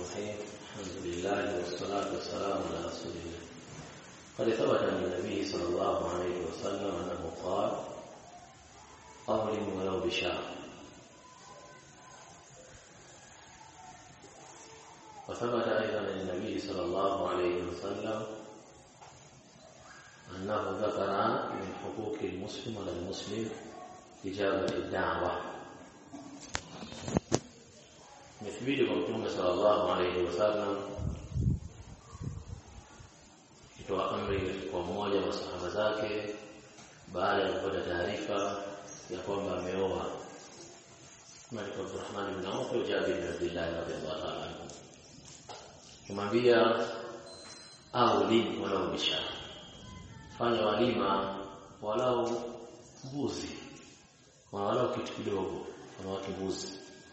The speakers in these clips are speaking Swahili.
الرحيم الحمد لله والصلاة والسلام على رسول الله قد ثبت عن النبي صلى الله عليه وسلم أنه قال أظلم ولو بشاء وثبت أيضا عن النبي صلى الله عليه وسلم أنه ذكر من حقوق المسلم على المسلم إجابة الدعوة imethibiti kwa mtume sallallahu alayhi wasallam kitoa amri kwa mmoja wa masahaba zake baada ya kupata taarifa ya kwamba ameoa Malik Abdurrahman bin Auf au Jabir bin Abdullah radhiyallahu ta'ala anhu kumwambia au lini walau bisha fanya walima walau mbuzi walau kitu kidogo kama watu mbuzi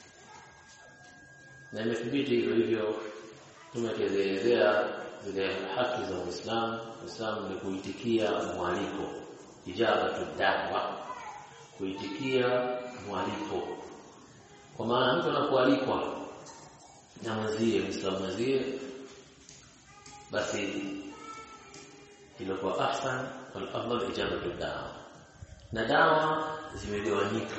na imethibiti hivyo hivyo tumekelezea zile haki za Uislamu Uislamu ni kuitikia mwaliko ijabatu da'wa kuitikia mwaliko kwa maana mtu anapoalikwa na mwenzie Muislamu mwenzie basi ilikuwa ahsan wal afdal ijabatu da'wa na dawa zimegawanyika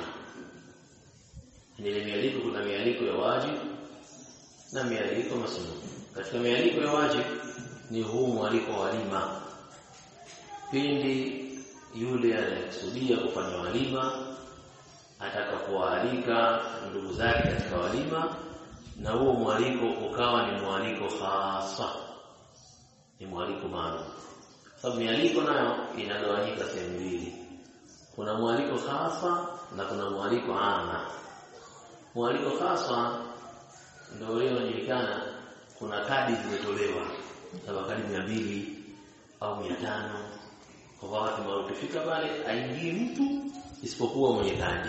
ile mialiko kuna mialiko ya wajibu na mialiko masnun. Katika mialiko ya wajib ni huu mwaliko wa walima. Pindi yule anayekusudia kufanya walima atakapoalika ndugu zake katika walima na huo mwaliko ukawa ni mwaliko hasa ni mwaliko maalum sababu mialiko nayo inagawanyika sehemu mbili kuna mwaliko hasa na kuna mwaliko ama mwaliko hasa ndio leo inajulikana kuna kadi zimetolewa kama kadi mia mbili au mia tano kwa watu ambao ukifika pale aingii mtu isipokuwa mwenye kadi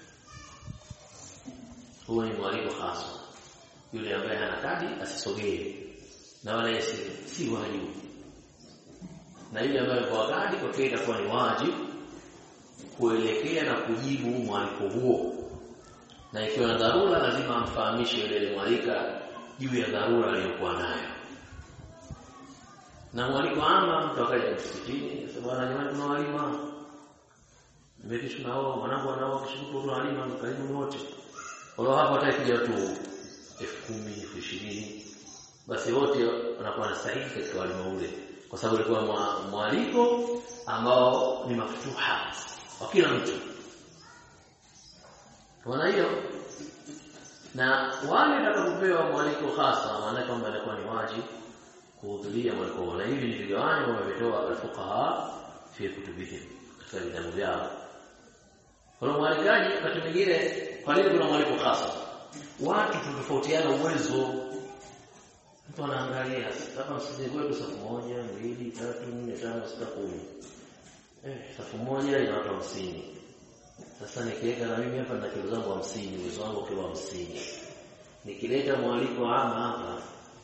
huo ni mwaliko hasa yule ambaye hana kadi asisogee na wala si, si wajibu na yule ambaye kwa kadi kwa kweli itakuwa ni wajibu kuelekea na kujibu mwaliko huo na ikiwa na dharura lazima amfahamishe yule aliyemwalika juu ya dharura aliyokuwa nayo na mwaliko ama mtu akaja msikitini sasa bwana jamani tuna walima mimi tunao mwanangu anao kishuku tuna walima karibu wote wao hapo watakuja tu 10,000 20,000 basi wote wanakuwa na sahihi katika walima ule kwa sababu ilikuwa mwaliko ambao ni mafutuha kwa kila mtu Kwa hiyo na wale watakapopewa mwaliko hasa maana kwamba inakuwa ni wajibu kuhudhuria mwaliko na hivi ni vigawanyo wametoa alfuqaha fi kutubihim katika vitabu vyao. Kwa mwalikaji wakati mwingine kwa nini kuna mwaliko hasa? Watu tutofautiana uwezo. Mtu anaangalia kama msije kwetu safu moja, mbili, tatu, nne, tano, sita, kumi. Eh, safu moja ina watu hamsini. Sasa nikiweka na mimi hapa na kilo zangu 50, uwezo wangu kilo 50. Nikileta mwaliko ama hapa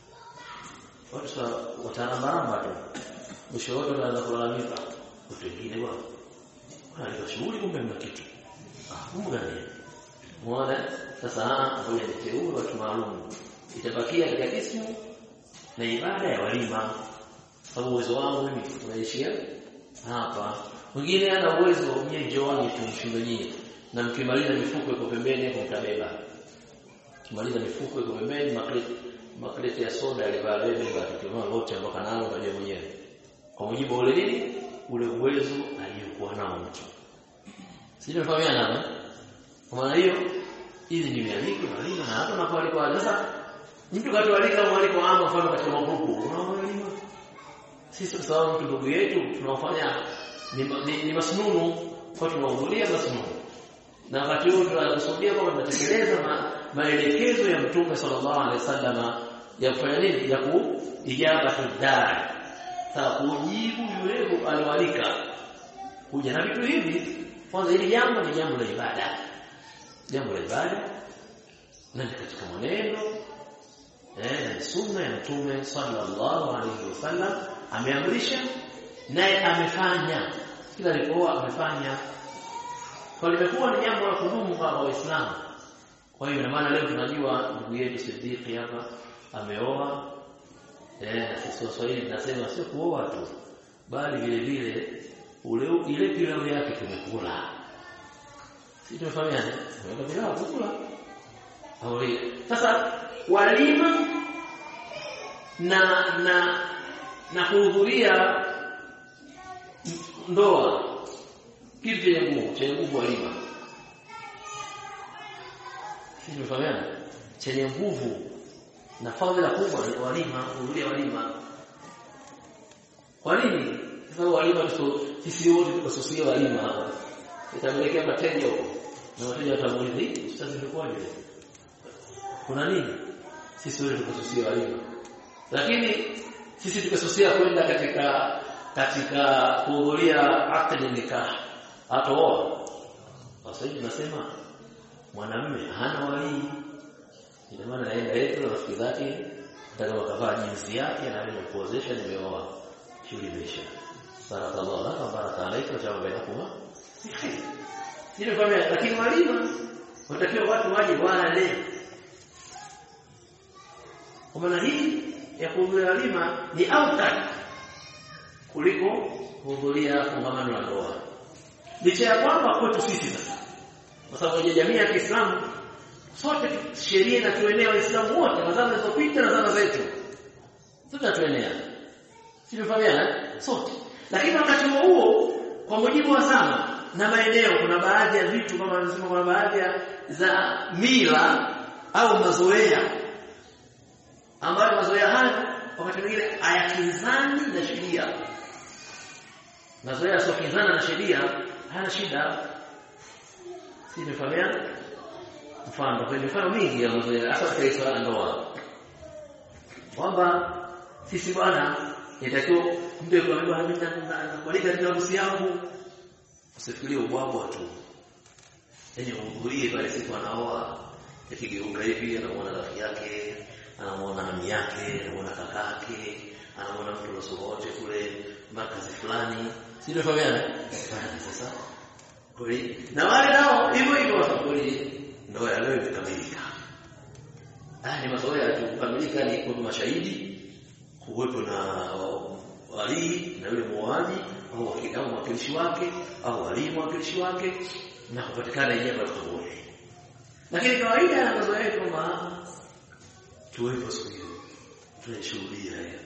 watu sa watarambaramba tu. Mwisho wote wanaanza kulalamika. Watu wengine bwana. Kuna shughuli kumbe mna kitu. Ah, kumbe gani? Muone sasa ngoja niteue watu maalum. Itabakia katika kismu na ibada ya walima. Sababu uwezo wangu mimi unaishia hapa mwingine ana uwezo mwenye njooni tumshinde nyinyi na mkimaliza mifuko iko pembeni hapo mtabeba kimaliza mifuko iko pembeni makreti makreti ya soda alivaa bebe kwa wote ambao kanalo unajua mwenyewe kwa mujibu ule nini ule uwezo aliyokuwa nao mtu sio tunafahamiana kwa maana hiyo hizi ni mialiko na lima na hata unapoalikwa sasa mtu katualika mwaliko ama mfano katika magrupu unaona sisi kwa sababu mtu ndugu yetu tunafanya ni, ni, ni masnunu kwa tunahudhuria masnunu na wakati huo tunakusudia kwamba tunatekeleza ma, maelekezo ya mtume sallallahu alaihi wasallam ya kufanya nini ya kuijaba tudai sawa kujibu yule aliwalika kuja na vitu hivi kwanza hili jambo ni jambo la ibada jambo la ibada na katika maneno eh na sunna ya mtume sallallahu alaihi wasallam ameamrisha naye amefanya kila alipokuwa amefanya kwa limekuwa ni jambo la kudumu kwa waislamu kwa hiyo ina maana leo tunajua ndugu yetu Siddiqi hapa ameoa eh na sisi Waswahili tunasema sio kuoa tu bali vile vile ule ile pilau yake tumekula si tumefahamiana tumekula pilau kukula au sasa walima na na na kuhudhuria ndoa kitu chenye nguvu chenye nguvu walima si tumefahamiana chenye nguvu na fadhila kubwa ni walima kuhudhuria walima kwa nini sasa walima sisi wote tukasusia walima hapa itamelekea mateja huko na wateja watamuuliza hii sasa imekuwaje kuna nini sisi wote tukasusia walima lakini sisi tukasusia kwenda katika katika kuhudhuria akdi nikah atooa sasa hivi tunasema mwanamume hana walii ina maana naenda yetu na rafiki zake ndio wakavaa jinsi yake na mimi kuozesha nimeoa shughuli imeisha barakallahu laka baraka alayka wa jamaa bainakuma ndio kwamba lakini walima watakiwa watu waje wale kwa maana hii ya kuhudhuria walima ni autaki kuliko kuhudhuria kongamano la ndoa licha ya kwamba kwetu sisi sasa kwa sababu jamii ya Kiislamu sote sheria inatuenea waislamu wote na zama zilizopita na zama zetu sote tuenea Sivyofahamana sote. Lakini wakati huo huo kwa mujibu wa zama na maeneo kuna baadhi ya vitu kama wanasema kuna baadhi za mila au mazoea ambayo mazoea hayo wakati mwingine hayakinzani na sheria. Mazoea yasiokinzana na sheria hana shida. Sivyofahamana mfano kwa mifano mingi ya mazoea hasa katika swala ndoa kwamba sisi bwana inatakiwa mtu kuambiwa mimi nakualika katika harusi yangu usifikirie ubwabwa tu yaani uhudhurie pale siku anaoa akigeuka hivi anamuona rafiki yake anamuona nami yake anamuona kakake anamuona mtu losowote kule makazi fulani sio fahamiana sasa kweli na wale nao hivyo hivyo kweli ndoa ya leo imekamilika haya ni mazoea tu kukamilika ni kwa mashahidi kuwepo na walii na yule muoaji au au mwakilishi wake au walimu mwakilishi wake na kupatikana jambo la kaburi. Lakini kawaida ya mazoea yetu kwamba tuwepo siku hiyo tunashuhudia haya,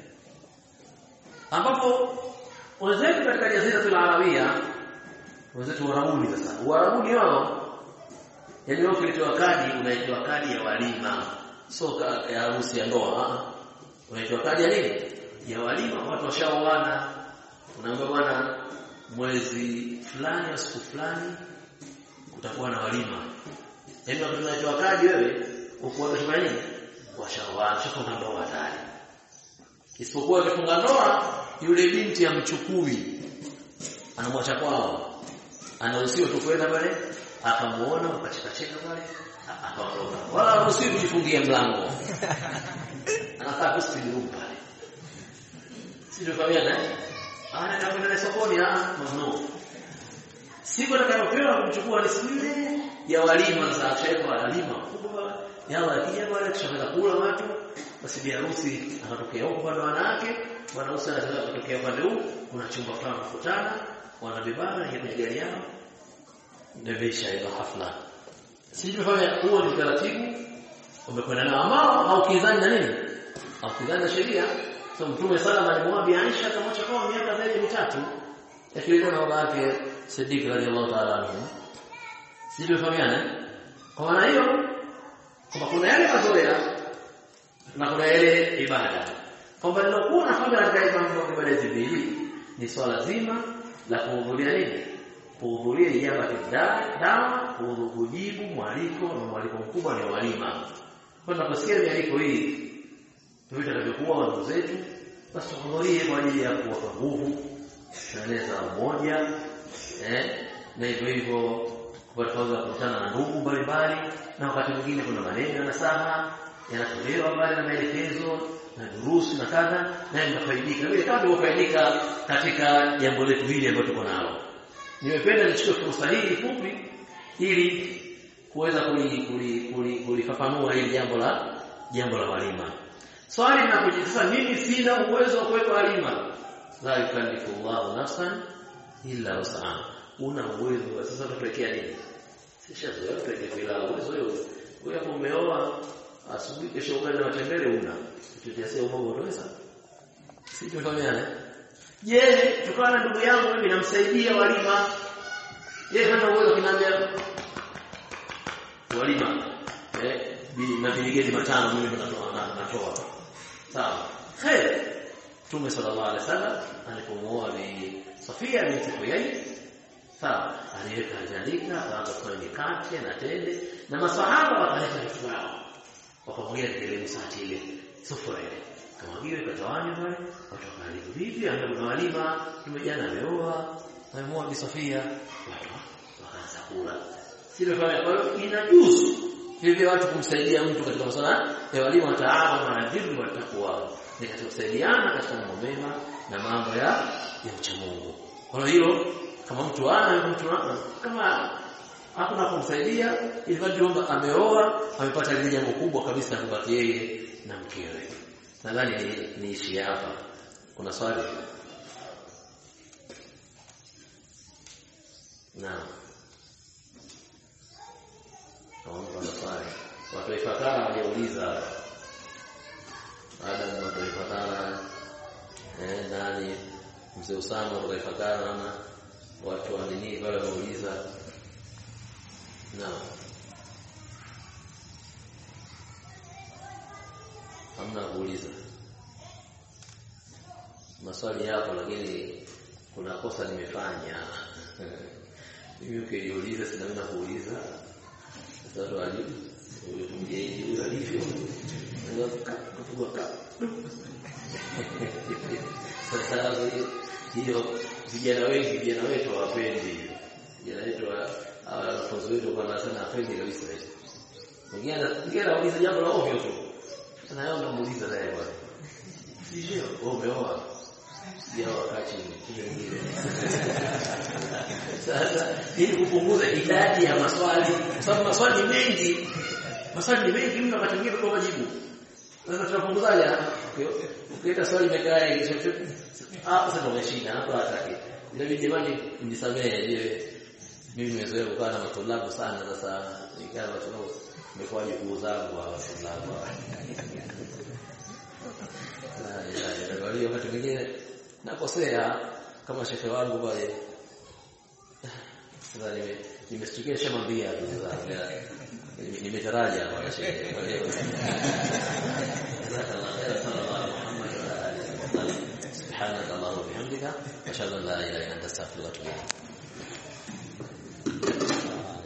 ambapo wenzetu katika jazira la Arabia wenzetu Warabuni sasa Warabuni wao yani wao kilitoa kadi unaitwa kadi ya walima sio ya harusi ya ndoa unaitwa kadi ya nini ya walima watu washaoana unaambiwa bwana mwezi fulani au siku fulani kutakuwa na walima yaani wakati unaitwa kadi wewe uko unafanya nini washaoana shafunga ndoa tayari isipokuwa akifunga ndoa yule binti amchukui anamwacha kwao anaruhusiwa tu kwenda pale akamuona ukachekacheka pale akaondoka wala haruhusiwi kujifungia mlango anakaa kusini room pale sio familia ana kwenda sokoni ah mamno siku atakayopewa kumchukua ni siku ile ya walima za shefa walima kubwa yala akija pale kisha kula watu basi bi harusi anatokea huko kwa wanawake bwana harusi anataka kutokea upande huu kuna chumba fulani kukutana wanabebana na kwenye gari yao ndio ile hafla sisi tumefanya huo ni taratibu umekwenda na ambao haukizani na nini haukizani na sheria so mtume salama alimwambia Aisha akamwacha kwa miaka zaidi ya mitatu yakileta na baba yake Siddiq radhiallahu ta'ala anhu sisi tumefahamiana kwa maana hiyo kwamba kuna yale mazoea na kuna yale ibada kwamba nilokuwa nafanya katika mambo ibada hizi mbili ni swala zima la kuhudhuria nini kuhudhuria ijaba dawa kujibu mwaliko na mwaliko mkubwa ni walima kwa tunaposikia mialiko hii tuita takavyokuwa ndugu zetu basi tuhudhurie kwa ajili ya kuwapa nguvu kueneza umoja eh na hivyo hivyo kupata fursa ya kukutana na ndugu mbalimbali na wakati mwingine kuna maneno na saha yanatolewa pale na maelekezo na durusu na kadha na mnafaidika vile kama tulivyofaidika katika jambo letu hili ambalo tuko nalo nimependa nichukue fursa hii fupi ili kuweza kulifafanua hili jambo la jambo la walima swali linapojitasa mimi sina uwezo wa kuweka walima la yukallifu Allahu nafsan illa wus'aha una uwezo sasa tutawekea nini sishazoea tuweke bila uwezo wewe wewe hapo umeoa asubuhi kesho ugali na matembele una tutasia umogo unaweza si tumefahamiana je tukawa na ndugu yangu mimi namsaidia walima yeye hana uwezo kinaambia walima eh mabiligeni matano mimi natoa natoa sawa khair Mtume sallallahu alaihi wasallam alipomuoa bi Safia binti Huyai sawa aliweka jalika akaanza kufanya mikate na tende na masahaba wakaleta vitu vyao wakamwagia ile msati ile sufura ile kama vile katawani pale watu wakalivu vipi angalau walima tumejana ameoa ameoa bi Safia watu wakaanza kula sio kwa hiyo inajuzu hivi watu kumsaidia mtu katika masuala ya walimu wa taala na dhikri watakuwa ni katika kusaidiana katika mambo mema na mambo ya ya uchamungu kwa hiyo kama mtu ana mtu ana kama hakuna kumsaidia ili kwamba ameoa amepata lile jambo kubwa kabisa la kubaki yeye na mkewe nadhani ni niishi hapa kuna swali naam kama swali watu ifakara waliouliza Adam watu ifakara eh nani mzee Usama watu ifakara na watu wa nini pale wameuliza naam hamna kuuliza maswali yapo lakini kuna kosa nimefanya mimi ukiniuliza sina mimi kuuliza sasa wajibu huyo alivyo kupigwa sasa hiyo vijana wengi vijana wetu hawapendi vijana wetu wanafunzi wetu kwa sana hapendi kabisa mwingine mwingine anauliza jambo la ovyo tu sasa yeye anamuuliza naye bwana sio wewe umeoa ya wakati mwingine sasa ili kupunguza idadi ya maswali kwa sababu maswali mengi maswali ni mengi mtu wakati mwingine kwa majibu sasa tunapunguzaje ukiweka swali imekaa hicho hapo sasa umeshinda hapo hataki ndio jamani mnisamehe je mimi nimezoea kukaa na matulabu sana sasa nikaa na matulabu nimekuwa jukuu zangu wa matulabu kwa hiyo wakati mwingine nakosea kama shehe wangu pale sasa nimestukia shamwambia nimetaraja kwa shehe kwa hiyo سبحانك اللهم وبحمدك اشهد ان لا اله الا انت استغفرك واتوب اليك